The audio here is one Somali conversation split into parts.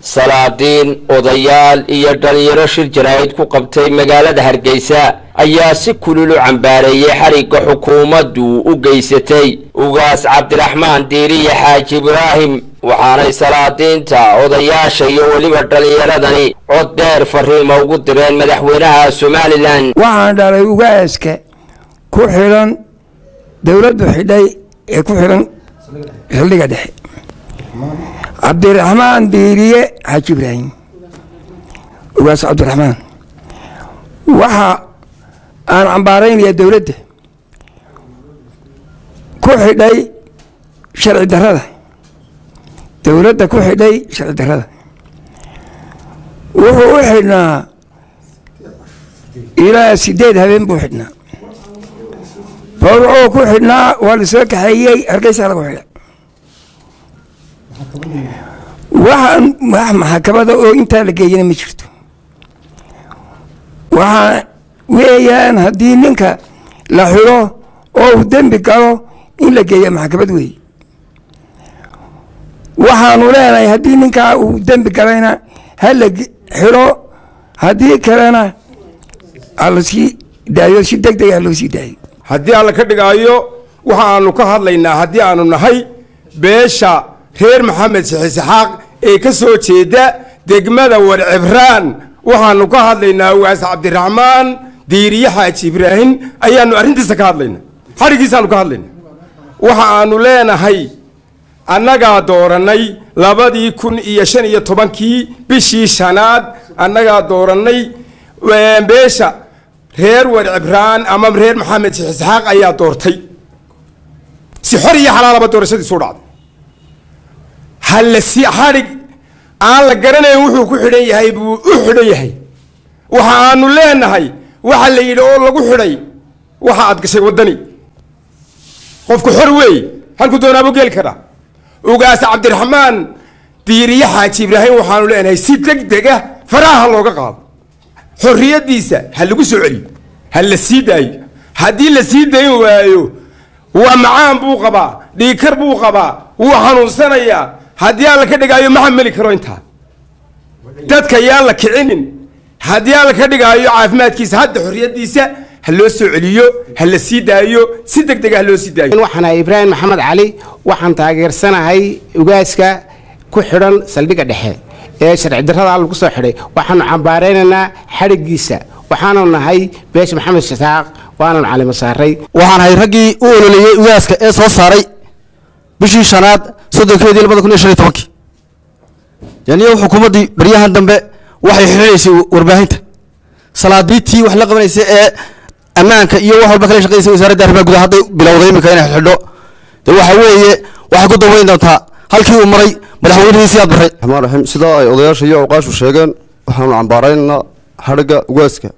salaadiin odayaal iyo dhalinyaro shir jaraa'id ku qabtay magaalada hargeysa ayaa si kulul u cambaareeyey xarigga xukuumaddu u geysatay ugaas cabdiraxmaan diiriye xaaji ibraahim waxaanay salaadiinta odayaasha iyo weliba dhallinyaradani cod dheer fariima ugu direen madaxweynaha somalilan waxaan dhalay ugaaska ku xidhan dowladdu xidhay ee ku xidhan xildhiga dhexe cabdiraxmaan diiriye xaaji ibraahim ugaas cabdiraxmaan waxa aan cambaaraynayaa dowladda ku xidhay sharci darrada dowladda ku xidhay sharci darrada wuxuu u xidhnaa ilaa sideed habeen buu xidhnaa bowrcuu ku xidhnaa waa la soo kaxeeyey hargeysa lagu xidhay waxaan wax maxakamada oo intaa la geeyana ma jirto waxaa weeyaan haddii ninka la xidho oo uu dembi galo in la geeya maxkamad weeye waxaanu leenahay haddii ninkaa uu dembi galayna ha la xidho haddii kalena halasii daayo si deg deg ah loo sii daayo haddii alla ka dhigaayo waxa aanu ka hadlaynaa haddii aanu nahay beesha reer maxamed sixisixaaq ee ka soo jeeda degmada warcibraan waxaanu ka hadlaynaa ugaas cabdiraxmaan diiriye xaaji ibraahim ayaanu arrintiisa ka hadlayna xadhigiisaanu ka hadlayna waxa aanu leenahay annagaa doorannay labadii kun iyo shan iyo tobankii bishii shanaad annagaa doorannay beesha reer warcibraan ama reer maxamed sixisxaaq ayaa doortay si xor iyo xalaalaba doorashadiisu dhacday halasi xadhig aan la garanayn wuxuu ku xidhan yahay buu u xidhan yahay waxa aanu leenahay waxa la yidhi oo lagu xidhay waxa aad gashay waddani qofku xor weey halku doonaabuu geli karaa ugaas cabdiraxmaan diiriye xaaji ibraahim waxaanu leenahay si deg dega faraha looga qaado xorriyaddiisa ha lagu soo celiyo ha la sii daayo haddii la sii dayn waayo waa macaan buu qabaa dhiikar buu qabaa wuu xanuunsanayaa haddii aan la ka dhigaayo ma xamili karo intaa dadka yaan la kicinin haddii aan la ka dhigaayo caafimaadkiisa hadda xorriyaddiisa ha loo soo celiyo ha la sii daayo si deg dega ha loo sii daayo waxaan ahay ibraahim maxamed cali waxaan taageersanahay ugaaska ku xidhan saldhigga dhexe ee sharci darrada lagu soo xidhay waxaanu cambaaraynaynaa xadhiggiisa waxaanu nahay beesha maxamed shataaq waananu calimo saaray waxaan ahay raggii u ololeeyey ugaaska ee soo saaray bishii shanaad soddonkeedii labada kun iyo shan iyo tobankii yaniyo xukuumaddii baryahan dambe waxay xidhinaysay warbaahinta salaadiitii wax la qabanaysa ee ammaanka iyo wax walba kala shaqeysay wasaaradda arrimaha gudaha hadday bilowday iminka inay xidho dee waxa weeye waxay ku dambayn doontaa halkii uu maray madaxweynihii siyaad barray raxmaan raxiim sidaa ay odayaasha iyo awqaashu sheegeen waxaanu cambaaraynaynaa xadhigga ugaaska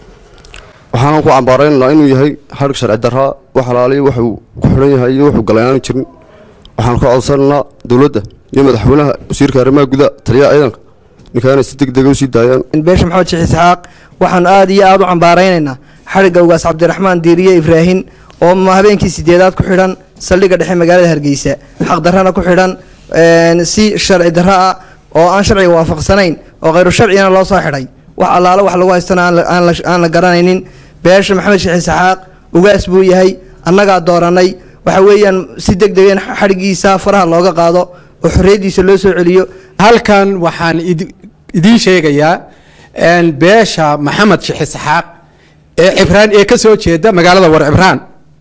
waxaanu ku cambaaraynaynaa inuu yahay xadhig sharci darraa wax halaaliyo wuxuu ku xidhan yahay iyo wuxuu galay aanu jirin waxaanu ka codsanaynaa dowladda iyo madaxweynaha wasiirka arrimaha gudaha taliyaha ciidanka ninkaanay si deg dega u sii daayaan beesha maxamed sheekh isxaaq waxaanu aada iyo aada u cambaaraynaynaa xadhigga ugaas cabdiraxmaan diiriye ibraahim oo habeenkii sideedaad ku xidhan saldhigga dhexe magaalada hargeysa xaqdarrana ku xidhan si sharci darro ah oo aan sharciga waafaqsanayn oo khayru sharcigana loo soo xidhay wax allaalo wax lagu haystana aan la garanaynin beesha maxamed sheekh isxaaq ugaas buu yahay annagaa doorannay waxa weeyaan si deg deg in xadhiggiisa faraha looga qaado oo xorriyaddiisa loo soo celiyo halkan waxaan idiin sheegayaa beesha maxamed sheekh isxaaq ee cibraan ee ka soo jeeda magaalada war cibraan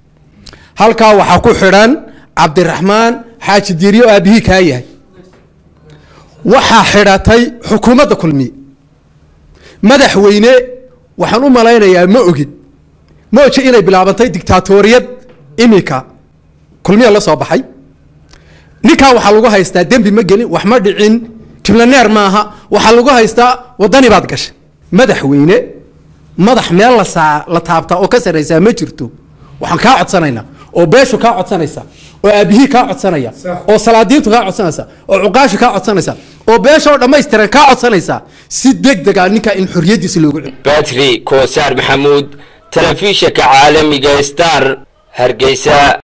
halkaa waxaa ku xidhan cabdiraxmaan xaaji diiriye oo aabihii kaa yahay waxaa xidhatay xukuumadda kulmiye madaxweyne waxaan u malaynayaa ma ogid ma oji inay bilaabantay dictaatoriyad iminka kulmiya la soo baxay ninkaa waxaa lagu haystaa dembi ma gelin wax ma dhicin jiblaneer maaha waxaa lagu haystaa wadani baad gashay madaxweyne madax meel lasaa la taabtaa oo ka sarraysaa ma jirto waxaan kaa codsanaynaa oo beeshu kaa codsanaysa oo aabihii kaa codsanaya oo salaadiintu kaa codsanaysa oo cuqaashu kaa codsanaysa oo beesha oo dhammaystiran kaa codsanaysa si deg dega ninkaa in xorriyaddiisa loogu celiyo batri koosaar maxamuud telefishinka caalamiga star hargeysa